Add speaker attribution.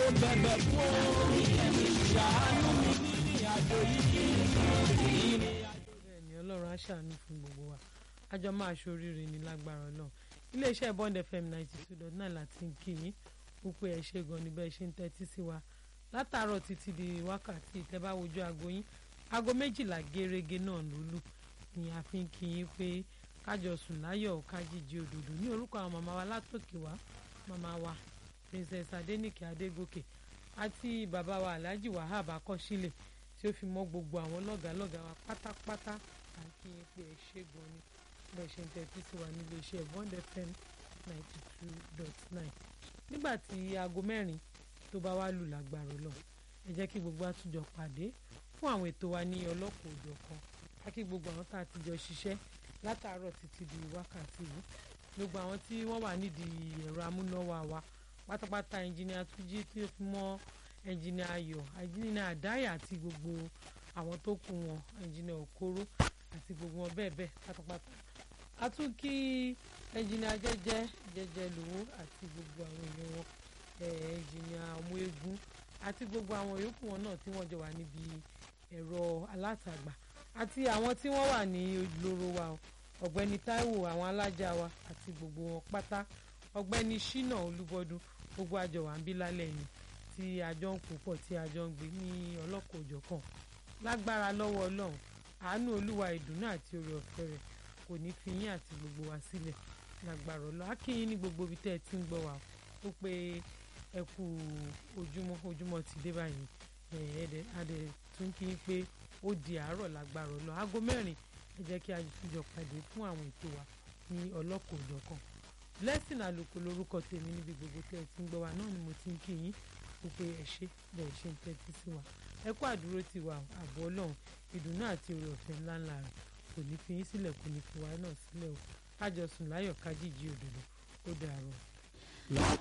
Speaker 1: bẹ̀bẹ̀ fún o ṣàánú mi ní àjò yìí ìrìn àjò.
Speaker 2: bẹ́ẹ̀ ni ọlọ́run á ṣàánú fún gbogbo wa àjọ máa ṣoríire ní lágbára ọlọ́run iléeṣẹ́ bond fm ninety two dot nine láti ń kí yín wípé ẹ ṣe gan ni bẹ́ẹ̀ ṣe ń tẹ́tí sí wa látàárọ̀ títí di wákàtí ìtẹ́bá wojú aago yín aago méjìlá gẹ́rẹ́gẹ́ náà ló lù ni a fi ń kí yín pé kájọ sùn láyọ̀ kájíjí òdòdó ní orúkọ àwọn màmá wa látòkè wá màmá wa princess adenike adégòkè àti bàbá wa alhaji wahab akọ́sílẹ̀ tí ó fi mọ́ gbogbo àwọn lọ́gàálọ́gàá wa pátápátá à ń kí yín pé ẹ ṣe gan ni bẹ́ẹ̀ ṣe ń tẹ́tí sí wa nílé iṣẹ́ bond fm ninety two dot nine nígbà tí aago mẹ́rin tó bá wá lù lágbára lọ ẹ jẹ́ kí gbogbo àtúnjọ pàdé fún àwọn ètò wa ní ọlọ́kọ̀ òjọ̀ kan ká kí gbogbo àwọn tá a ti jọ ṣiṣẹ́ látàárọ̀ títí di wákàtí yìí gbogbo àwọn tí wọ́n wà nídìí ẹ̀rọ amúnáwá wa pátápátá ẹnjìnìà túnjí tí ó fi mọ́ ẹnjìnìà ayọ̀ ẹnjìnìà àdáyà àti gbogbo àwọn tó kù wọn ẹnjìnìà òkóró àti gbogbo wọn bẹ́ẹ̀ bẹ́ẹ̀ pátápátá a tún kí ẹnjìnìà jẹ́jẹ́ jẹ́jẹ́ lówó àti gbogbo àwọn èèyàn wọn ẹnjìnìà ọmọ eégún àti gbogbo àwọn yòókù wọn náà tí wọ́n jọ wà níbi ẹ̀rọ alátagbà àti àwọn tí wọ́n wà ní olóró wa ọ̀gbẹ́ni Táíwò àwọn alájà wa àti gbogbo wọn pátá ọ̀gbẹ́ni Ṣínà Olúbọdún gbogbo àjọ wà ń bí lálẹ́ ni tí àjọ ń pòpọ̀ tí àjọ ń gbé ní ọlọ́kọ̀ òjọ̀kan lágbára lọ́wọ́ Ọlọ́run àánú Olúwa ìdùnnú àti oore ọ̀fẹ́ rẹ̀ kò ní fi yín àti gbogbo wa sílẹ̀ lágbára Ọlọ́run akínyín ní gbogbo ibi tẹ́ ẹ ti ń gbọ́ wa ó pé ẹ kú ojúmọ́ ojúmọ́ ti dé báyìí ẹ̀ẹ́dẹ̀ adẹ̀ tún kí n pé ó di àárọ̀ lágbára Ọlọ́run aago mẹ́rin ẹ jẹ́ kí a jọ pàdé fún àwọn ètò wa ní ọlọ́kọ̀ òjọ̀kan blessing àlùkò lórúkọ tèmi níbi gbogbo tẹ́ ẹ ti ń gbọ́ wa náà ni mo ti ń kí yín ó pé ẹ ṣe bẹ́ẹ̀ ṣe ń tẹ́tí sí wa ẹ kú àdúró ti wa ààbò Ọlọ́run ìdùnnú àti oore ọ̀fẹ́ ńláńlá rẹ̀ kò ní fi yín sílẹ̀ kò ní fi wa náà sílẹ̀ o kájọ sùn láyọ̀ kájíjí òdòdó ó dàárọ̀.